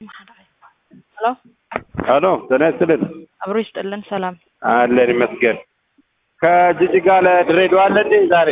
ሄሎ ሄሎ ጤና ይስጥልን። አብሮ ይስጥልን። ሰላም አለን ይመስገን። ከጅጅጋ ለድሬዳዋ አለ እንዴ ዛሬ?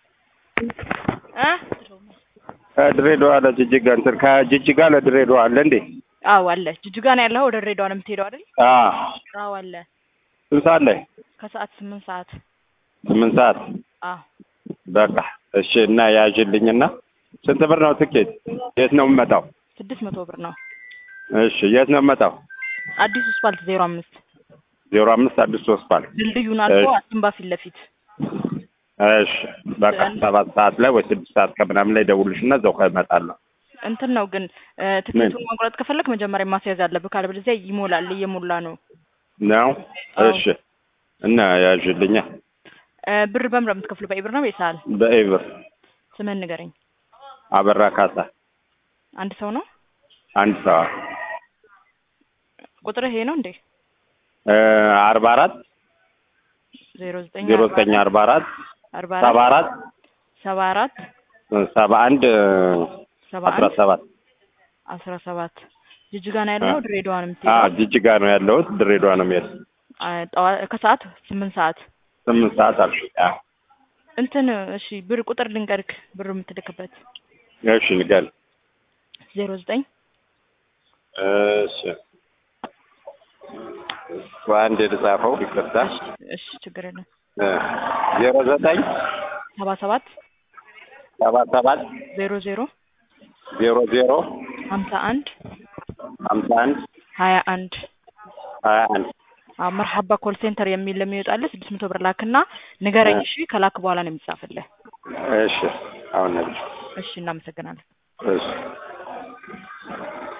እ ከድሬዳዋ ለጅጅጋ እንትን ከጅጅጋ ለድሬዳዋ አለ እንዴ? አዎ አለ። ጅጅጋ ነው ያለኸው? ወደ ድሬዳዋ ነው የምትሄደው አይደል? አዎ። አዎ አለ። ስንት ሰዓት ላይ? ከሰዓት ስምንት ሰዓት ስምንት ሰዓት አዎ በቃ እሺ። እና ያዥልኝና ስንት ብር ነው ትኬት? የት ነው የምመጣው? ስድስት መቶ ብር ነው። እሺ የት ነው የምመጣው? አዲሱ ስፓልት ዜሮ አምስት ዜሮ አምስት አዲስ ሶስት ባል ድልድዩን አልፎ እሺ። አሲምባ ፊት ለፊት እሺ በቃ ሰባት ሰዓት ላይ ወይ ስድስት ሰዓት ከምናምን ላይ ደውልሽና እዛው እመጣለሁ። እንትን ነው ግን እ፣ ትኬቱን መቁረጥ ከፈለክ መጀመሪያ ማስያዝ አለብህ። ካለበለዚያ ይሞላል። እየሞላ ነው። ነው አዎ። እሺ። እና ያዥልኛ እ፣ ብር በምንድን ነው የምትከፍለው? በኢብር ነው በይሳል? በኤብር ስምህን ንገረኝ። አበራ ካሳ አንድ ሰው ነው። አንድ ሰው ቁጥርህ ይሄ ነው እንዴ? እ፣ አርባ አራት ዜሮ ዘጠኝ ዜሮ ዘጠኝ አርባ አራት አርባ ሰባ አራት አራት ሰባ አራት ሰባ አንድ ሰባ አስራ አንድ ሰባት አስራ ሰባት ጅጅጋ ነው ያለው። አ- ድሬዳዋ ነው አዎ የምትሄደው። ጅጅጋ ነው ያለሁት። ድሬዳዋ ነው የምሄድ። አ፣ ጠዋ- ከሰዓት ስምንት ሰዓት ስምንት ሰዓት አልሽ? አዎ። እንትን እሺ፣ ብር ቁጥር ልንገርክ ብር የምትልክበት እሺ ንገል። ዜሮ ዘጠኝ እሺ በአንድ የተጻፈው ይቅርታ። እሺ ችግር የለም እ፣ ዜሮ ዘጠኝ ሰባ ሰባት ሰባ ሰባት ዜሮ ዜሮ ዜሮ ዜሮ ሀምሳ አንድ ሀምሳ አንድ ሀያ አንድ ሀያ አንድ መርሐባ ኮል ሴንተር የሚል ለሚወጣልህ ስድስት መቶ ብር ላክና ንገረኝ። እሺ ከላክ በኋላ ነው የሚጻፍልህ። እሺ አሁን ነግሬሽ። እሺ እናመሰግናለን። እሺ